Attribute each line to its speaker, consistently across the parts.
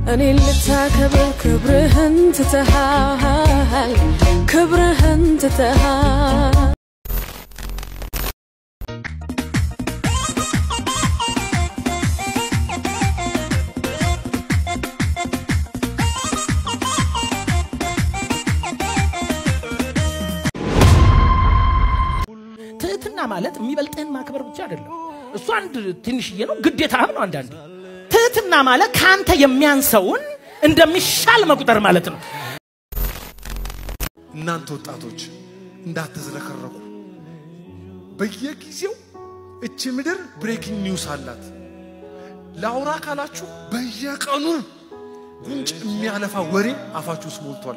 Speaker 1: እኔን ልታከብር ክብርህን ትተሃል ክብርህን ትተሃል
Speaker 2: ትህትና ማለት የሚበልጥህን ማክበር ብቻ አይደለም። እሱ አንድ ትንሽዬ ነው፣ ግዴታህም ነው። አንዳንዴ ትህትና ማለት ከአንተ የሚያንሰውን እንደሚሻል መቁጠር ማለት ነው።
Speaker 3: እናንተ ወጣቶች እንዳትዝረከረኩ። በየጊዜው እቺ ምድር ብሬኪንግ ኒውስ አላት። ለአውራ ካላችሁ በየቀኑ ጉንጭ የሚያለፋ ወሬ አፋችሁ ውስጥ ሞልቷል።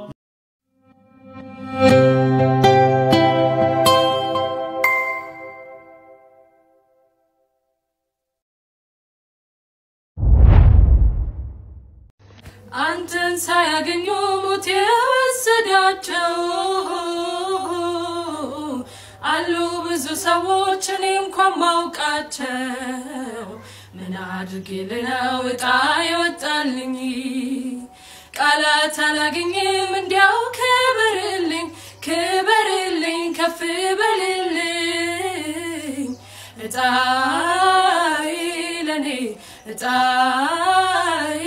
Speaker 1: አንተን ሳያገኙ ሞት የወሰዳቸው አሉ ብዙ ሰዎች እኔ እንኳን ማውቃቸው ምን አድርጌ ልነው እጣ ይወጣልኝ ቃላት አላገኝም እንዲያው ክበርልኝ ክበርልኝ ከፍ በልልኝ እጣይ ለኔ እጣይ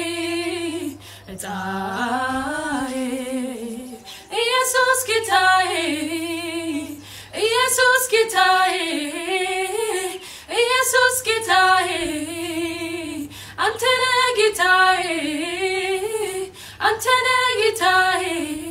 Speaker 1: እጣይ ኢየሱስ ጌታዬ ኢየሱስ ጌታዬ ኢየሱስ ጌታዬ አንተነ ጌታዬ አንተነ ጌታዬ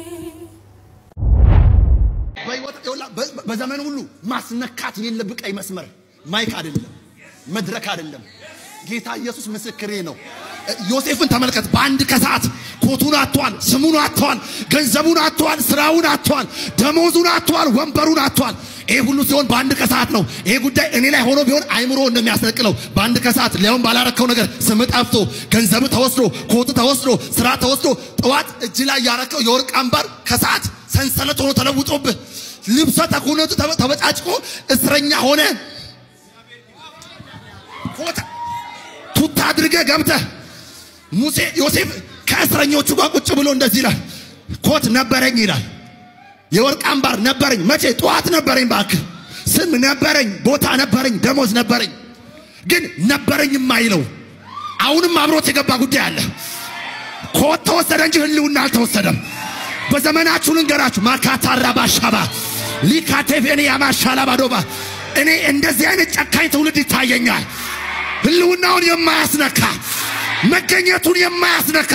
Speaker 4: በህይወት ይኸውልህ፣ በ- በዘመን ሁሉ ማስነካት የሌለብህ ቀይ መስመር ማይክ አይደለም፣ መድረክ አይደለም። ጌታ ኢየሱስ ምስክሬ ነው። ዮሴፍን ተመልከት። በአንድ ከሰዓት ኮቱን አጥቷል፣ ስሙን አጥቷል፣ ገንዘቡን አጥቷል፣ ስራውን አጥቷል፣ ደሞዙን አጥቷል፣ ወንበሩን አጥቷል። ይሄ ሁሉ ሲሆን በአንድ ከሰዓት ነው። ይሄ ጉዳይ እኔ ላይ ሆኖ ቢሆን አይምሮ እንደሚያስነቅለው በአንድ ከሰዓት ሊያውም ባላረከው ነገር ስም ጠፍቶ ገንዘብ ተወስዶ ኮቱ ተወስዶ ስራ ተወስዶ ጠዋት እጅ ላይ ያረከው የወርቅ አምባር ከሰዓት ሰንሰለት ሆኖ ተለውጦብህ ልብሰ ተኩነቱ ተበ- ተበጫጭቆ እስረኛ ሆነ ኮት ቱታ አድርገህ ገብተህ ሙሴ ዮሴፍ ከእስረኞቹ ጋር ቁጭ ብሎ እንደዚህ ይላል። ኮት ነበረኝ ይላል። የወርቅ አምባር ነበረኝ። መቼ? ጠዋት ነበረኝ። እባክህ ስም ነበረኝ፣ ቦታ ነበረኝ፣ ደሞዝ ነበረኝ። ግን ነበረኝ የማይለው አሁንም አብሮት የገባ ጉዳይ አለ። ኮት ተወሰደ እንጂ ህልውና አልተወሰደም። በዘመናችሁ ልንገራችሁ ማካታራ ባሻባ ሊካቴፌኔ ያማሻላ ባዶባ እኔ እንደዚህ አይነት ጨካኝ ትውልድ ይታየኛል። ህልውናውን የማያስነካ መገኘቱን የማያስነካ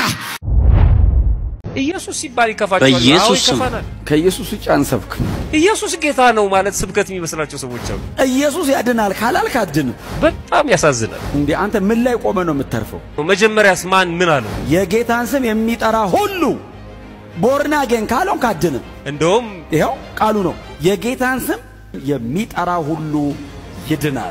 Speaker 5: ኢየሱስ ሲባል ይከፋቸዋል። አዎ
Speaker 6: በኢየሱስ ስም
Speaker 5: ይከፋናል።
Speaker 6: ከኢየሱስ ውጭ አንሰብክ።
Speaker 5: ኢየሱስ ጌታ ነው ማለት ስብከት የሚመስላቸው ሰዎች አሉ።
Speaker 6: ኢየሱስ ያድናል ካላልክ አድንም።
Speaker 5: በጣም ያሳዝናል።
Speaker 6: እንዴ አንተ ምን ላይ ቆመ ነው የምተርፈው?
Speaker 5: መጀመሪያስ ማን ምን አለው?
Speaker 6: የጌታን ስም የሚጠራ ሁሉ ቦርና ጌን ካልሆንክ አድንም።
Speaker 5: እንደውም
Speaker 6: ይኸው ቃሉ ነው። የጌታን ስም የሚጠራ ሁሉ ይድናል።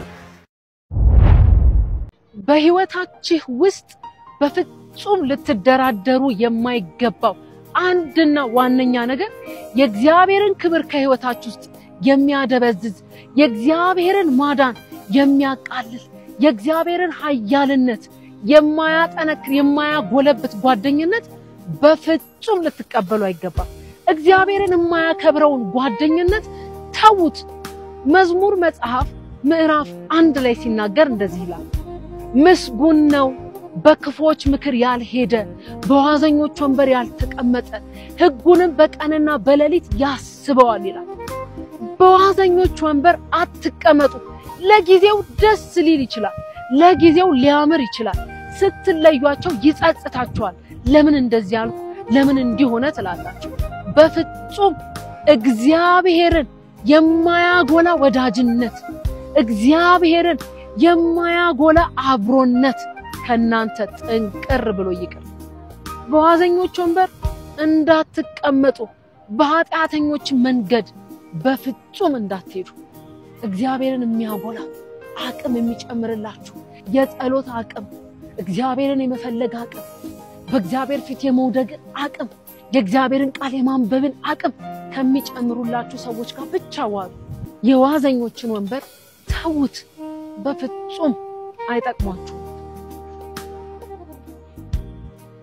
Speaker 7: በህይወታችሁ ውስጥ በፍጹም ልትደራደሩ የማይገባው አንድና ዋነኛ ነገር የእግዚአብሔርን ክብር ከህይወታችሁ ውስጥ የሚያደበዝዝ የእግዚአብሔርን ማዳን የሚያቃልል የእግዚአብሔርን ኃያልነት የማያጠነክር የማያጎለብት ጓደኝነት በፍጹም ልትቀበሉ አይገባም። እግዚአብሔርን የማያከብረውን ጓደኝነት ተዉት። መዝሙር መጽሐፍ ምዕራፍ አንድ ላይ ሲናገር እንደዚህ ይላል ምስጉን ነው በክፎች ምክር ያልሄደ በዋዘኞች ወንበር ያልተቀመጠ ሕጉንም በቀንና በሌሊት ያስበዋል ይላል። በዋዘኞች ወንበር አትቀመጡ። ለጊዜው ደስ ሊል ይችላል፣ ለጊዜው ሊያምር ይችላል። ስትለዩአቸው ይጸጽታችኋል። ለምን እንደዚህ አልኩ፣ ለምን እንዲህ ሆነ ትላላችሁ። በፍጹም እግዚአብሔርን የማያጎላ ወዳጅነት እግዚአብሔርን የማያጎላ አብሮነት ከናንተ ጥንቅር ብሎ ይቅር። በዋዘኞች ወንበር እንዳትቀመጡ፣ በኃጢአተኞች መንገድ በፍጹም እንዳትሄዱ። እግዚአብሔርን የሚያጎላ አቅም የሚጨምርላችሁ የጸሎት አቅም፣ እግዚአብሔርን የመፈለግ አቅም፣ በእግዚአብሔር ፊት የመውደግን አቅም፣ የእግዚአብሔርን ቃል የማንበብን አቅም ከሚጨምሩላችሁ ሰዎች ጋር ብቻ ዋሉ። የዋዘኞችን ወንበር ተዉት። በፍጹም አይጠቅሟችሁ።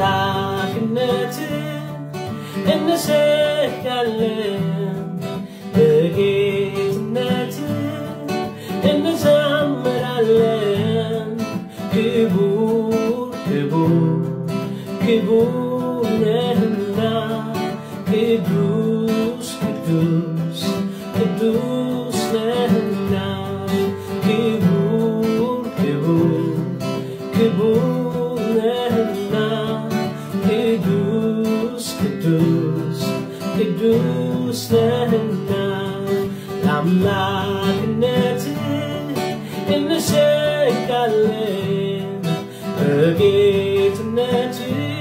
Speaker 8: ለአምላክነት እንሰግዳለን በጌትነት እንዘምራለን ክቡር ክቡር ክቡር ነህና ቅዱስ ቅዱስ ቅዱስ ነህና ክቡር ክቡር ክቡር ነህና ቅዱስ ቅዱስ ቅዱስ ነህና ለአምላክነት እንሰግዳለን በጌትነት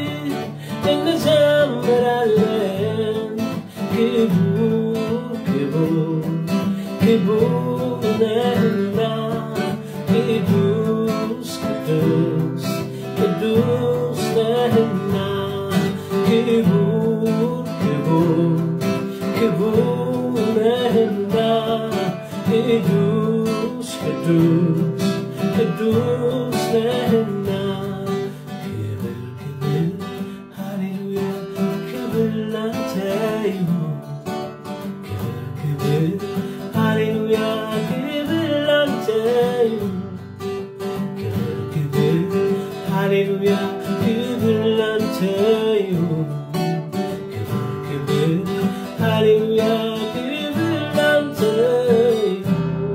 Speaker 8: እንዘምራለን ክቡር ክቡር ክቡር ነህና ቅዱስ ቅዱስ ቅዱስ ነህና ክቡር ክቡር ክቡር ነህና ቅዱስ ቅዱስ ቅዱስ ነህና ክብር ክብር ሃሌሉያ ክብር ላንተ ይሁን ክብር ክብር ሃሌሉያ ክብር ላንተ ይሁን ክብር ክብር ሃሌሉያ ክብር ላንተ ይሁን ክብር ክብር ሃሌሉያ ክብር ላንተ ይሁን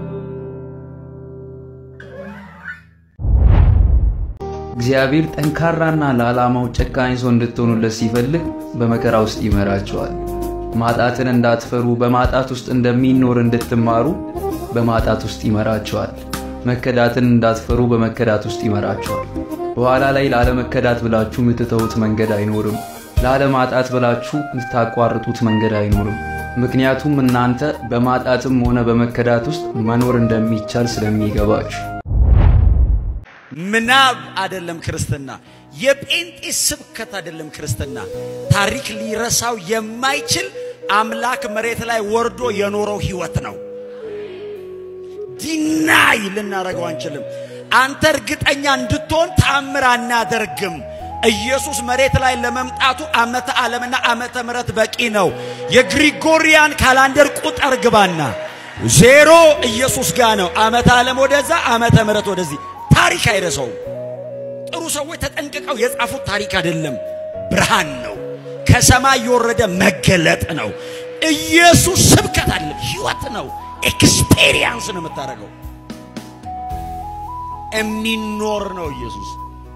Speaker 9: እግዚአብሔር ጠንካራና ለዓላማው ጨካኝ ሰው እንድትሆኑለት ሲፈልግ በመከራ ውስጥ ይመራቸዋል። ማጣትን እንዳትፈሩ በማጣት ውስጥ እንደሚኖር እንድትማሩ በማጣት ውስጥ ይመራቸዋል። መከዳትን እንዳትፈሩ በመከዳት ውስጥ ይመራቸዋል። በኋላ ላይ ላለመከዳት ብላችሁ የምትተዉት መንገድ አይኖርም። ላለማጣት ብላችሁ የምታቋርጡት መንገድ አይኖርም። ምክንያቱም እናንተ በማጣትም ሆነ በመከዳት ውስጥ መኖር እንደሚቻል ስለሚገባችሁ።
Speaker 10: ምናብ አይደለም ክርስትና። የጴንጤ ስብከት አይደለም ክርስትና። ታሪክ ሊረሳው የማይችል አምላክ መሬት ላይ ወርዶ የኖረው ህይወት ነው። ዲናይ ልናደርገው አንችልም። አንተ እርግጠኛ እንድትሆን ተአምር አናደርግም። ኢየሱስ መሬት ላይ ለመምጣቱ ዓመተ ዓለምና ዓመተ ምሕረት በቂ ነው። የግሪጎሪያን ካላንደር ቁጥር ግባና ዜሮ ኢየሱስ ጋር ነው። ዓመተ ዓለም ወደዛ፣ ዓመተ ምሕረት ወደዚህ። ታሪክ አይረሳውም። ጥሩ ሰዎች ተጠንቅቀው የጻፉት ታሪክ አይደለም፣ ብርሃን ነው። ከሰማይ የወረደ መገለጥ ነው። ኢየሱስ ስብከት አይደለም፣ ህይወት ነው። ኤክስፔሪየንስ ነው የምታደርገው። የሚኖር ነው ኢየሱስ።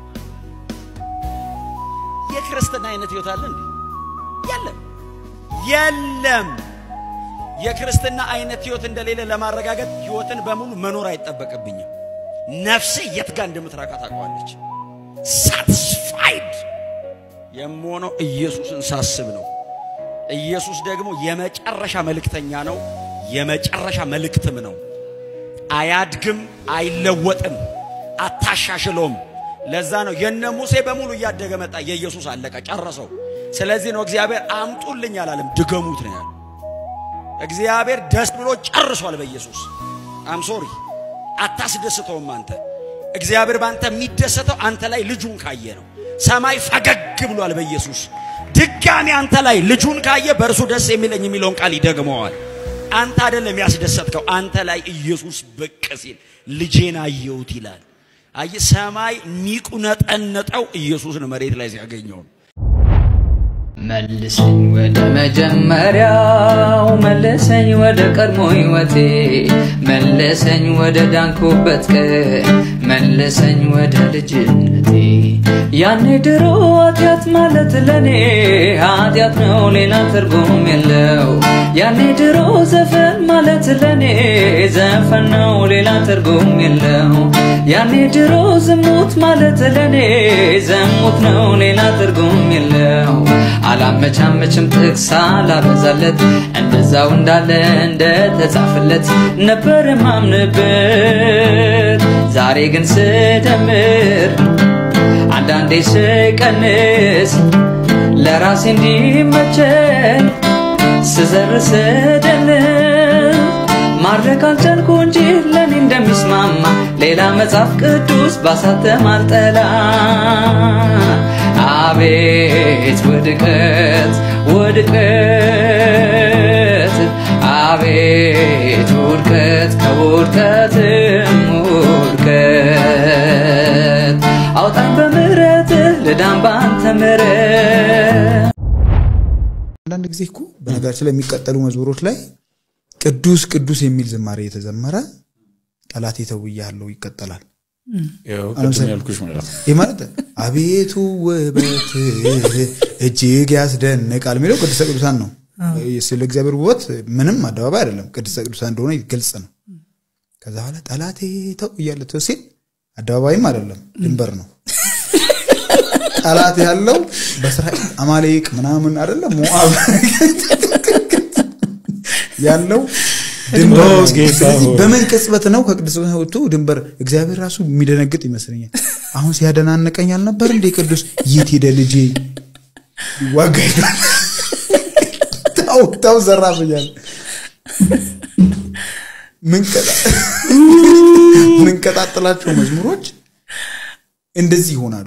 Speaker 10: የክርስትና አይነት ህይወት አለ እንዴ? የለም፣ የለም። የክርስትና አይነት ህይወት እንደሌለ ለማረጋገጥ ህይወትን በሙሉ መኖር አይጠበቅብኝም። ነፍሴ የት ጋር እንደምትራካ ታውቀዋለች። ሳትስፋይድ የምሆነው ኢየሱስን ሳስብ ነው። ኢየሱስ ደግሞ የመጨረሻ መልእክተኛ ነው፣ የመጨረሻ መልእክትም ነው። አያድግም፣ አይለወጥም፣ አታሻሽለውም። ለዛ ነው የነ ሙሴ በሙሉ እያደገ መጣ። የኢየሱስ አለቀ፣ ጨረሰው። ስለዚህ ነው እግዚአብሔር አምጡልኝ አላለም፣ ድገሙት ነው ያለው። እግዚአብሔር ደስ ብሎ ጨርሷል በኢየሱስ አም ሶሪ አታስደስተውም አንተ። እግዚአብሔር ባንተ የሚደሰተው አንተ ላይ ልጁን ካየ ነው። ሰማይ ፈገግ ብሏል በኢየሱስ። ድጋሚ አንተ ላይ ልጁን ካየ በእርሱ ደስ የሚለኝ የሚለውን ቃል ይደግመዋል። አንተ አይደለም ያስደሰትከው፣ አንተ ላይ ኢየሱስ ብቅ ሲል ልጄን አየሁት ይላል። አየ ሰማይ የሚቁነጠነጠው ኢየሱስን መሬት ላይ ሲያገኘው ነው።
Speaker 11: መልሰኝ ወደ መጀመሪያው መልሰኝ ወደ ቀድሞ ሕይወቴ መልሰኝ ወደ ዳንኩበት ቀን መልሰኝ ወደ ልጅነቴ ያኔ ድሮ ኃጢአት ማለት ለኔ ኃጢአት ነው ሌላ ትርጉም የለው ያኔ ድሮ ዘፈን ማለት ለኔ ዘፈን ነው ሌላ ትርጉም የለው ያኔ ድሮ ዝሙት ማለት ለኔ ዘሙት ነው ሌላ ትርጉም የለው አላመቻመችም ጥቅስ አላበዛለት እንደዛው እንዳለ እንደተጻፈለት ነበር ማምንበት ዛሬ ግን ስደምር አንዳንዴ ስቀንስ ለራሴ እንዲመቸኝ ስዘር ስደልስ ማድረግ አልቻልኩ እንጂ ለኔ እንደሚስማማ ሌላ መጽሐፍ ቅዱስ ባሳተም አልጠላ አቤት ውድቀት ውድቀት አቤት ውድቀት ከውድቀትም ውድቀት አውጣን በምሕረትህ ልዳን ባንተ ምሕረት
Speaker 12: አንዳንድ ጊዜ እኮ በነገራችን ላይ የሚቀጠሉ መዝሙሮች ላይ ቅዱስ ቅዱስ የሚል ዝማሬ የተዘመረ ጠላቴ ተውያለሁ ይቀጠላል።
Speaker 2: ቅድም ያልኩሽ ማለት ነው።
Speaker 12: ይህ ማለት አቤቱ ውበትህ እጅግ ያስደንቃል የሚለው ቅድስተ ቅዱሳን ነው። ስለ እግዚአብሔር ውበት ምንም አደባባይ አይደለም፣ ቅድስተ ቅዱሳን እንደሆነ ግልጽ ነው። ከዛ በኋላ ጠላቴ ተው እያለ ተው ሲል አደባባይም አይደለም ድንበር ነው። ጠላት ያለው በእስራኤል አማሌቅ ምናምን አይደለም ሞአብ ያለው ድንበር ነው።
Speaker 2: ጌታ
Speaker 12: ስለዚህ
Speaker 2: ሆይ።
Speaker 12: በምን ቅጽበት ነው ከቅዱስ ወጥቶ ድንበር እግዚአብሔር ራሱ የሚደነግጥ ይመስለኛል። አሁን ሲያደናንቀኝ አልነበር እንዴ ቅዱስ የት ሄደ ልጄ ዋጋ ሄዷል። ታው ታው ዘራፍ እያለ ምንቀጣጥላቸው መዝሙሮች እንደዚህ ይሆናሉ።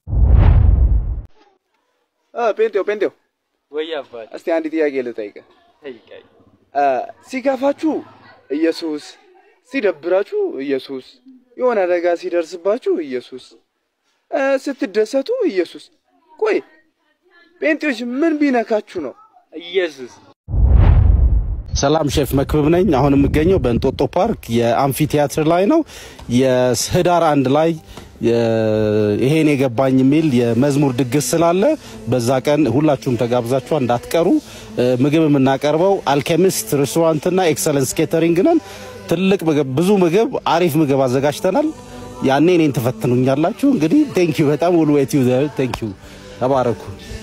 Speaker 13: ጴንጤው ጴንጤው
Speaker 14: ወይ አባት
Speaker 13: እስቲ አንድ ጥያቄ ልጠይቅህ።
Speaker 14: ጠይቀኝ።
Speaker 13: አ፣ ሲከፋችሁ ኢየሱስ፣ ሲደብራችሁ ኢየሱስ፣ የሆነ አደጋ ሲደርስባችሁ ኢየሱስ፣ አ፣ ስትደሰቱ ኢየሱስ። ቆይ ጴንጤዎች ምን ቢነካችሁ ነው
Speaker 14: ኢየሱስ?
Speaker 15: ሰላም ሼፍ መክብብ ነኝ። አሁን የምገኘው በእንጦጦ ፓርክ የአምፊ ቲያትር ላይ ነው። የህዳር አንድ ላይ የ- ይሄን የገባኝ የሚል የመዝሙር ድግስ ስላለ በዛ ቀን ሁላችሁም ተጋብዛችኋል እንዳትቀሩ። እ፣ ምግብ የምናቀርበው አልኬሚስት ሬስቶራንትና ኤክሰለንስ ኬተሪንግ ነን። ትልቅ ምግብ፣ ብዙ ምግብ፣ አሪፍ ምግብ አዘጋጅተናል። ያኔ እኔን ትፈትኑኛላችሁ። እንግዲህ ቴንኪዩ በጣም ውል ዌት ዩ ቴንኪዩ። ተባረኩ።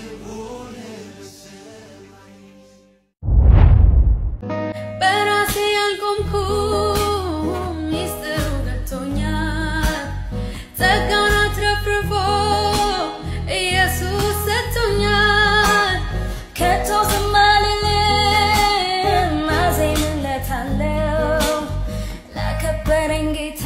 Speaker 1: በራሴ ያልቆምኩም ሚስጥሩ ገብቶኛል። ጸጋን አትረፍርፎ ኢየሱስ ሰጥቶኛል። ከቶ ዝም አልልም፣ አዜምለታለሁ። ላከበረኝ ጌታ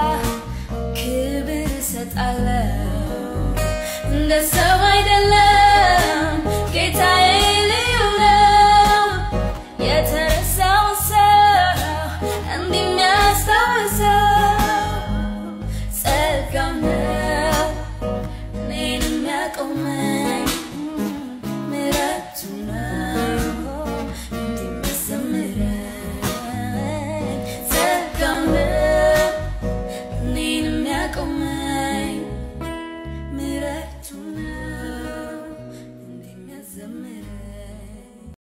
Speaker 1: ክብር እሰጣለሁ። እንደ ሰው አይደለም ጌታዬ ልዩ ነው። የተረሳው ሰው እንዲህ የሚያስታውሰው ጸጋው ነው እኔን የሚያቆመው